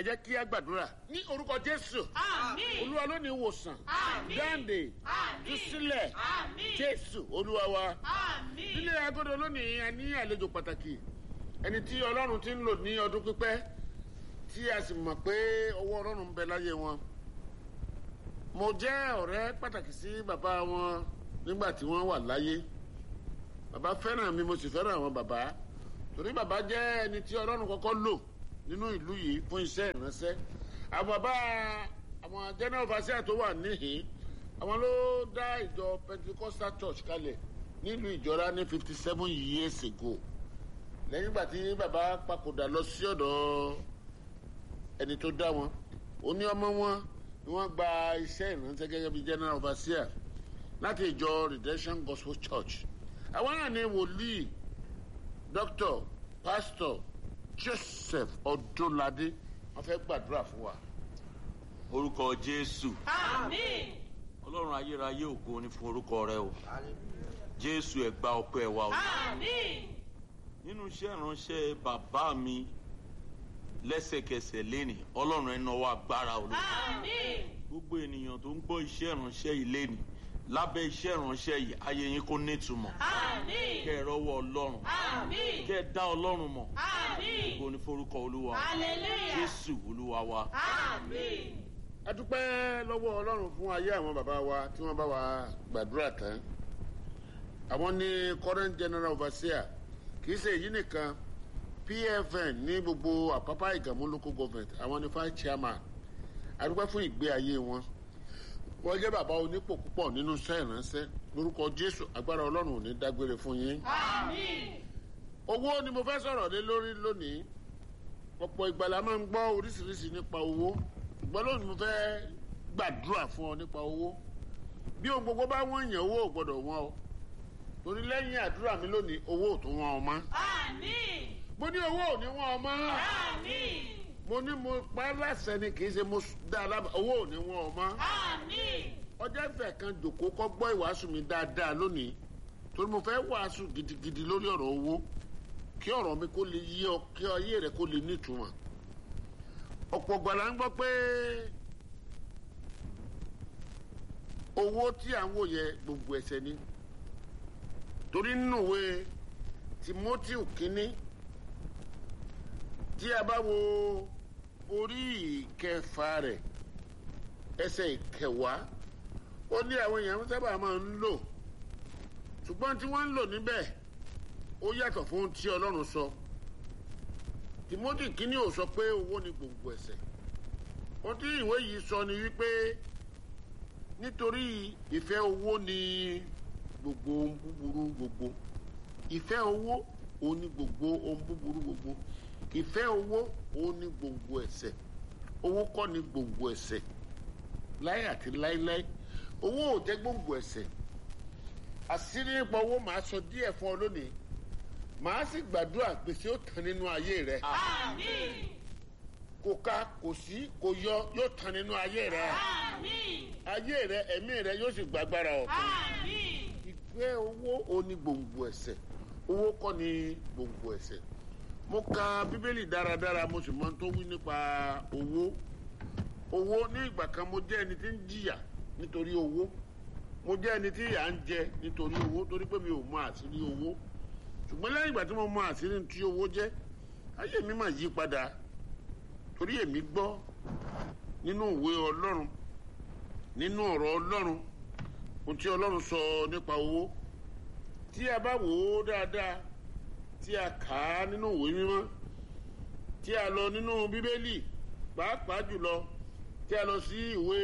jẹ́ kí a gbàdúrà ní orúkọ jésù Àmín. olúwa ló ní ìwòsàn Àmín. dáǹdè Àmín. túsílẹ̀ Àmín. jésù olúwa wa Àmín. nílé agodo lónìí a ní àlejò pàtàkì ẹni tí ọlọ́run ti ń lò ní ọdún pípẹ́ tí a sì mọ̀ pé ọwọ́ ọlọ́run ń bẹ láyé wọn mo jẹ́ ọ̀rẹ́ pàtàkì sí bàbá wọn nígbà tí wọ́n wà láyé bàbá fẹ́ràn mi mo sì fẹ́ràn àwọn bàbá torí bàbá jẹ́ ẹni tí ọlọ́run kọ́kọ́ lò nínú ìlú yìí fún iṣẹ́ ìránṣẹ́ àwọn bàbá àwọn general overseer tó wà níhìn àwọn ló dá ìjọ pentecostal church kalẹ̀ nílùú ìjọra ní fifty seven years ago lẹ́yìn ìgbà tí bàbá papòdà lọ sí ọ̀dọ̀ ẹni tó dá wọn ó ní ọmọ wọn ni wọ́n gba iṣẹ́ ìránṣẹ́ gẹ́gẹ́ bí general overseer láti ìjọ redemption gospel church àwọn náà ní wòlíì doctor pastor joseph ọdúnladé wọ́n fẹ́ gbàdúrà fún wa. orúkọ jésù Àmín. ọlọ́run ayérayé ògo ni fún orúkọ rẹ o jésù ẹ̀gbá ọpẹ́ wa o Àmín. nínú iṣẹ́ ìránṣẹ́ bàbá mi lẹ́sẹ̀kẹsẹ̀ lẹ́nì ọlọ́run ẹ̀ náwó agbára o Àmín. gbogbo ènìyàn tó ń gbọ́ iṣẹ́ ìránṣẹ́ yìí lẹ́nì lábẹ́ iṣẹ́ ìránṣẹ́ yìí ayé yín kó nítumọ̀ Àmín. kẹ́ ẹ rọ́wọ́ ọlọ́run Àmín. kẹ́ ẹ dá ọlọ́run mọ̀ Àmín. ògo ni forúkọ olúwa Hallelujah. jésù olúwa wa Àmín. a dúpẹ́ lọ́wọ́ ọlọ́run fún ayé àwọn bàbá wa tí wọ́n bá wa gbàdúrà tán àwọn ní current general overseer kì í ṣe èyí nìkan pfn ní gbogbo àpápá ìgàmú local government àwọn ní five chairman a dúpẹ́ fún ìgbé ayé wọn wọ́n jẹ́ bàbá onípò púpọ̀ nínú iṣẹ́ ìránṣẹ́ lórúkọ jésù agbára ọlọ́run ò ní dágbére fún yín Àmín. owó ni mo fẹ́ sọ̀rọ̀ lé lórí lónìí ọ̀pọ̀ ìgbà la máa ń gbọ́ oríṣiríṣi nípa owó ṣùgbọ́n lónìí mo fẹ́ gbàdúrà fún ọ nípa owó bí ohun gbogbo bá wọ́n yàn owó ò gbọ́dọ̀ wọ́n o torí lẹ́yìn àdúrà mi lónìí owó ò tún wọ́n ọ mọ́ Àmín. mo ní owó ò ní wọ́n ọ mọ́ Àmín. mo ní mo pa láṣẹ ni kì í ṣe mo dá a lábàá owó ò ní wọ́n ọ mọ́ Àmín. ọjọ́ ìfẹ́ kan jòkó kọ́ gbọ́ ìwàásù mi dáadáa lónìí torí mo fẹ́ wàásù gidigidi lórí ọ̀rọ̀ owó kí ọ̀rọ̀ mi kó lè yí ọ kí ayé rẹ kó lè nítumọ̀ ọ̀pọ̀ gbàlà ń gbọ́ pé owó tí à ń wò yẹ gbogbo ẹsẹ̀ ni torí nínú ìwé timothy kínní tí a bá wo orí ìkẹfà rẹ̀ ẹsẹ̀ ìkẹwàá ó ní àwọn èèyàn sábà máa ń lò ṣùgbọ́n tí wọ́n ń lò níbẹ̀ ó yàtọ̀ fún ohun tí ọlọ́run sọ timothy kínní ò sọ pé owó ni gbòǹgbò ẹ̀sẹ̀ ohun tí ìwé yìí sọ ni wípé nítorí ìfẹ́ owó ni gbogbo ohun búburú gbogbo ìfẹ́ owó òun ni gbogbo ohun búburú gbogbo ìfẹ́ owó òun ni gbòǹgbò ẹ̀sẹ̀ owó kọ́ ni gbòǹgbò ẹ̀sẹ̀ láyé àti láéláé owó ò jẹ́ gbòǹgbò ẹ̀sẹ̀ àṣírí nípa owó màá sọ díẹ̀ fún ọ lónìí màá sì gbàdúrà gbèsè ó tán nínú ayé rẹ Àmín. kò ká kò sí kò yọ yóò tán nínú ayé rẹ Àmín. ayé rẹ ẹ̀mí rẹ yóò sì gbàgbára ọ̀tún Àmín. ìgbé owó ò ní gbòǹgbò ẹ̀sẹ̀ owó kọ́ ni gbòǹgbò ẹ̀sẹ̀ mo ka bíbélì dáradára mo sì mọ ohun tó wí nípa owó owó ní ìgbà kan mo jẹ́ ẹni tí ń jìyà nítorí owó mo jẹ́ ẹni tí ìyà ń jẹ nítorí owó torí pé mi ò mọ àṣírí owó ṣùgbọ́n lẹ́yìn ìgbà tí mo mọ àṣírí tí owó jẹ́ ayé mi mà yí padà torí èmi gbọ́ nínú ìwé ọlọ́run nínú ọ̀rọ̀ ọlọ́run ohun tí ọlọ́run sọ nípa owó tí a bá wò ó dáadáa tí a kà á nínú ìwé mímọ́ tí a lọ nínú bíbélì pàápàá jùlọ tí a lọ sí ìwé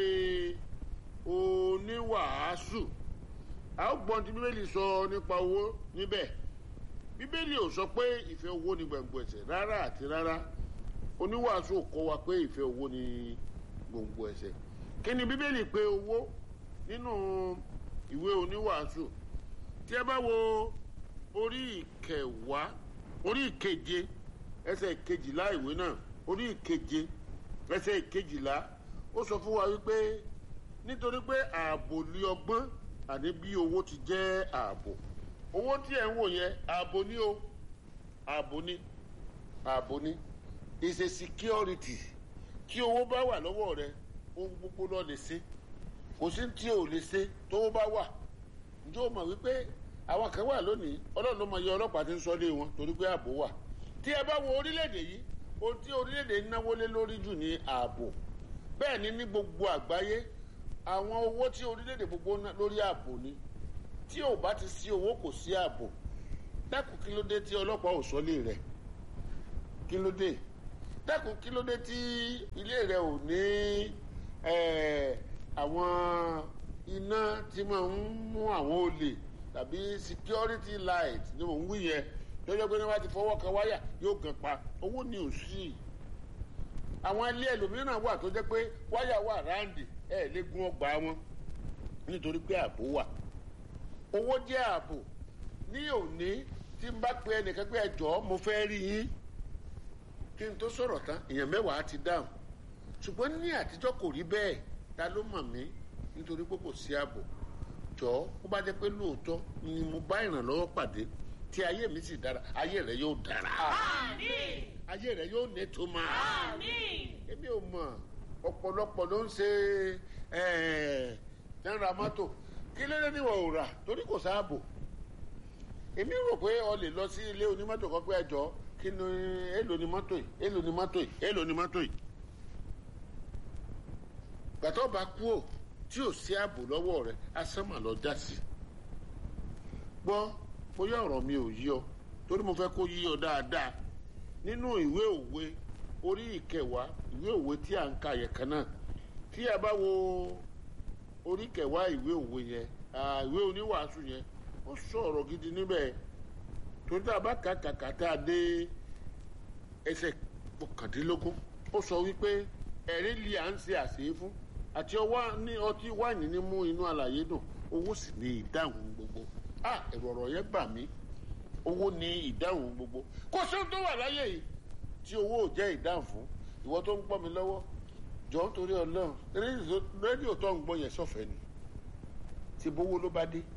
oníwàásù a ó gbọ́n tí bíbélì sọ nípa owó níbẹ̀ bíbélì ò sọ pé ìfẹ́ owó ni gbòǹgbò ẹ̀ṣẹ̀ rárá àti rárá oníwàásù ò kọ́ wa pé ìfẹ́ owó ni gbòǹgbò ẹ̀ṣẹ̀ kí ni bíbélì pé owó nínú ìwé oníwàásù tí ẹ bá wo orí ìkẹwàá orí ìkeje ẹsẹ̀ ìkejìlá ìwé náà orí ìkeje ẹsẹ̀ ìkejìlá ó sọ fún wa wípé nítorí pé ààbò lé ọgbọ́n àní bí owó ti jẹ́ ààbò owó tí ẹ̀ ń wò yẹn ààbò ní o ààbò ní ààbò ní is a security tí owó bá wà lọ́wọ́ rẹ ohun gbogbo lọ lè ṣe kò sí tí ò lè ṣe tówó bá wà ǹjẹ́ o mọ̀ wípé àwọn kan wà lónìí ọlọ́run ló mọ iye ọlọ́pàá tí ń sọ lé wọn torí pé ààbò wà tí ẹ bá wo orílẹ̀-èdè yìí ohun tí orílẹ̀-èdè ń náwó lé lórí jù ní ààbò bẹ́ẹ̀ ni ní gbogbo àgbáyé àwọn owó tí orílẹ̀-èdè gbogbo ná lórí ààbò ni tí ò bá ti sí owó kò sí ààbò dákun kí ló dé tí ọlọ́pàá ò sọ́lé rẹ̀ kí ló dé dákun kí ló dé tí ilé rẹ̀ ò ní eh, àwọn iná tí máa ń mú àwọn olè tàbí security light ni mò ń wí yẹn lọ́jọ́ pé ní wọ́n ti fọwọ́ kan wáyà yóò gan pa owó ni ò sí àwọn ilé ẹlòmíràn wà tó jẹ́ pé wáyà wà ráǹdì ẹ̀ lè gún ọgbà wọn nítorí pé ààbò wà owó jẹ́ ààbò ní òní tí n bá pe ẹnìkan pé ẹ jọ̀ọ́ mo fẹ́ rí yín kí n tó sọ̀rọ̀ tán èèyàn mẹ́wàá ti dáhùn ṣùgbọ́n ní àtijọ́ kò rí bẹ́ẹ̀ ta ló mọ̀ mí nítorí pé kò sí ààbò jọ̀ọ́ ó bá jẹ́ pé lóòótọ́ ni mo bá ìrànlọ́wọ́ pàdé tí ayé mi sì dára ayé rẹ yóò dára Àmín. ayé rẹ yóò nítumọ̀ Àmín. èmi ò mọ̀ ọ̀pọ̀lọpọ̀ ló ń ṣe náírà mọ́tò kí ló dé níwọ̀n ò rà torí kò sáàbò èmi rò pé o lè lọ sí ilé onímọ́tò kan pé ẹjọ́ kí ni èlò ni mọ́tò yìí èlò ni mọ́tò yìí èlò ni mọ́tò yìí gbàtọ́ bá kú ò tí ò sí ààbò lọ́wọ́ rẹ̀ asánmà lọ já sí gbọ́ bóyá ọ̀rọ̀ mi ò yí ọ torí mo fẹ́ kó yí ọ dáadáa nínú ìwé òwe orí ìkẹwàá ìwé òwe tí à ń ka yẹn kan náà tí a bá wo orí kẹwàá ìwé òwe yẹn ah, ìwé oníwàásù yẹn ó sọ ọ̀rọ̀ gidi níbẹ̀ torí tá a bá kà kàkà tá a dé ẹsẹ̀ kọkàndínlógún ó sọ wípé ẹ̀rí li à ń ṣe àṣeyé fún àti ọwọ́ ní ọtí wáìnì ní mú inú àlàyé dùn owó sì ní ìdáhùn gbogbo ah ẹ̀rọ ọ̀rọ̀ yẹn gbà mí owó ní ìdáhùn gbogbo kò sóhun tó wà láyé yìí tí owó ò jẹ́ ìdáhùn fún ìwọ tó ń gbọ́ mi lọ́wọ́ jọ nítorí ọlọ́run rédíò- rédíò tó ń gbọ́ yẹn sọ̀fẹ́ ni ṣe bówó ló bá dé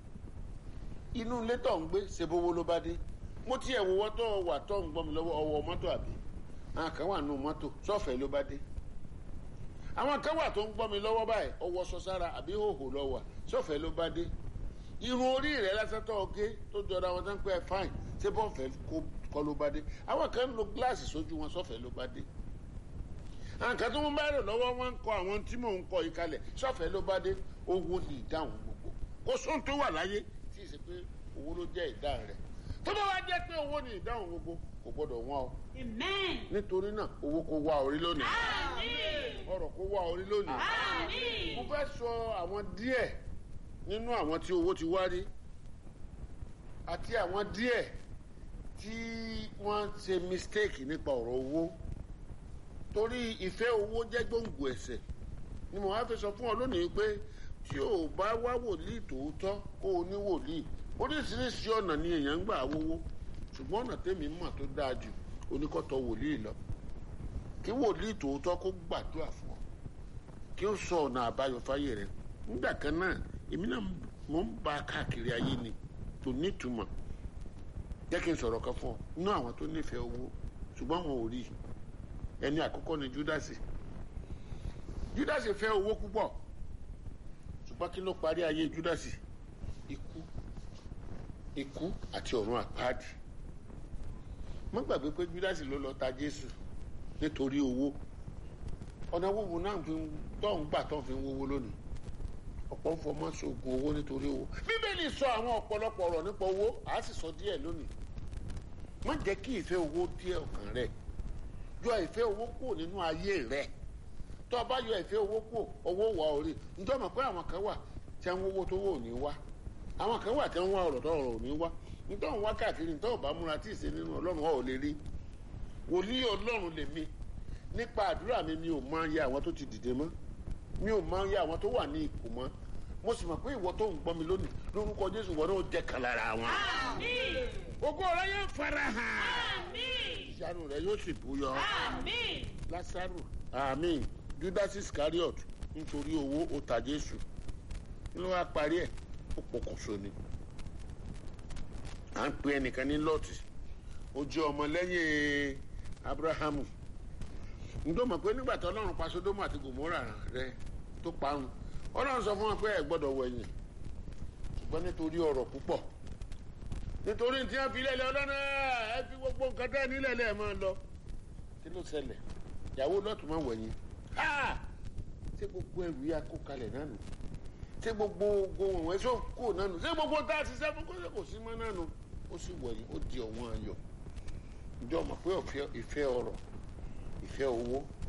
inú ilé tó ń gbé ṣe bówó ló bá dé mo tiẹ̀ wò wọ́n tó wà tó ń gbọ́ mi lọ́wọ́ ọwọ́ mọ́tò àbí àwọn kan wà nù mọ́tò sọ̀fẹ́ ló bá dé àwọn kan wà tó ń gbọ́ mi lọ́wọ́ báyìí ọwọ́ sọ sára àbí hòhò lọ́wọ́ sọ̀fẹ́ ló bá dé irun orí rẹ lásán tó ọgé tó jọra wọn tó ń pẹ́ fáìn ṣé bọ́ọ̀fẹ́ kọ́ ló bá dé àwọn kan ń lo gíláàsì sójú wọn sọ́fẹ́ ló bá dé àwọn kan tó ń bá rò lọ́wọ́ wọn ń kọ àwọn tí mò ń kọ yìí kalẹ̀ sọ́fẹ́ ló bá dé owó ni ìdáhùn gbogbo kò sóhun tó wà láyé tí ì ṣe pé owó ló jẹ́ ìdáhùn rẹ̀ tó bá wá jẹ́ pé owó ni ìdáhùn gbogbo kò gbọ́dọ̀ wọ́n o Amen. nítorí náà owó kò wá orí lónìí Àmín. ọrọ̀ kò wá orí lónìí Àmín. mo fẹ́ sọ àwọn díẹ̀ nínú àwọn tí owó ti wá rí àti àwọn díẹ̀ tí wọ́n ṣe mistake nípa ọ̀rọ̀ owó torí ìfẹ́ owó jẹ́ gbòǹgbò ẹ̀ṣẹ̀ ni mo wá fẹ́ sọ fún ọ lónìí pé tí o bá wá wòlíì tòótọ́ kó o ní wòlíì oríṣiríṣi ọ̀nà ni èèyàn ń gbà wówó ṣùgbọ́n ọ̀nà tèmi mọ̀ tó dáa jù oníkọ́tọ̀ wòlíì lọ kí wòlíì tòótọ́ kó gbàdúrà fún ọ kí ó sọ ọ̀nà àbáyọ fáyé rẹ nígbà kan náà èmi náà mò ń ba káàkiri ayé ni tó nítumọ̀ jẹ́ kí n sọ̀rọ̀ kan fún ọ nínú àwọn tó nífẹ̀ẹ́ owó ṣùgbọ́n wọn ò rí i ẹni àkọ́kọ́ ni júdásì júdásì fẹ́ owó púpọ̀ ṣùgbọ́n kí ló parí ayé júdásì ikú ikú àti ọ̀run àpáàdì má gbàgbé pé júdásì ló lọ ta jésù nítorí owó ọ̀nà wúwo náà fi ń tọ́hún gbà tọ́hún fi ń wówó lónìí ọ̀pọ̀ ń fọmọ́ sóògùn owó nítorí owó bíbélì sọ àwọn ọ̀pọ̀lọpọ̀ ọ̀rọ̀ nípa owó àá sì sọ díẹ̀ lónìí má jẹ́ kí ìfẹ́ owó díẹ̀ ọkàn rẹ̀ yọ ìfẹ́ owó kúrò nínú ayé rẹ̀ tó o bá yọ ìfẹ́ owó kúrò owó wà orí ǹjọ́ mọ̀ pé àwọn kan wà tí wọ́n owó tó wò ní wá àwọn kan wà tí wọ́n wá ọ̀rọ̀ tó ọ̀rọ̀ ò ní wá nítorí wá káàkiri nítorí ọba múra tí ì ṣe nínú ọlọ́run ọ̀ ò lè rí wòlíì ọlọ́run lèmi nípa àdúrà mi mi ò máa yẹ àwọn tó ti dìde mọ́ mi ò máa yẹ àwọn tó wà ní ipò mọ́ mo sì mọ̀ pé ìwọ tó ń gbọ́ mi lónìí lórúkọ jésù wọn náà jẹ́ kan lára wọn. Àmín. ògo rẹ yóò fara hàn Àmín. ìyanu rẹ yóò sì búyọ. Àmín. lásàrò àmín judas iscariot nítorí owó ó ta jésù kí ló wá parí ẹ̀ ó pokùnso ni à ń pe ẹnìkan ní lọ́ọ̀tì ó jẹ́ ọmọ lẹ́yìn abrahamu ǹjọ́ mọ̀ pé nígbà tí ọlọ́run pa sódómù àti gòmórà rẹ tó parun ọlọ́run sọ fún wọn pé ẹ gbọ́dọ̀ wẹ̀yìn ṣùgbọ́n nítorí ọ̀rọ̀ púpọ̀ nítorí tí wọ́n fi lẹ́lẹ̀ ọlọ́run ẹ fi gbogbo nǹkan tẹ́ nílẹ̀ lẹ́ẹ̀ máa lọ kí ló ṣẹlẹ̀ ìyàwó lọ́tún máa wẹ̀yìn ṣé gbogbo ẹrù yà kó kalẹ̀ náà nù ṣé gbogbo ohun ẹ̀wọ̀n ẹ̀ṣọ́ kò náà nù ṣé gbogbo tá a ti ṣiṣẹ́ fún kó kò sí mọ́ náà nù ó sì wẹ̀yìn ó di ọ̀wọ́n ayọ̀ ǹjọ́ mọ̀ pé ìfẹ́ ọ̀rọ̀ ìfẹ́ owó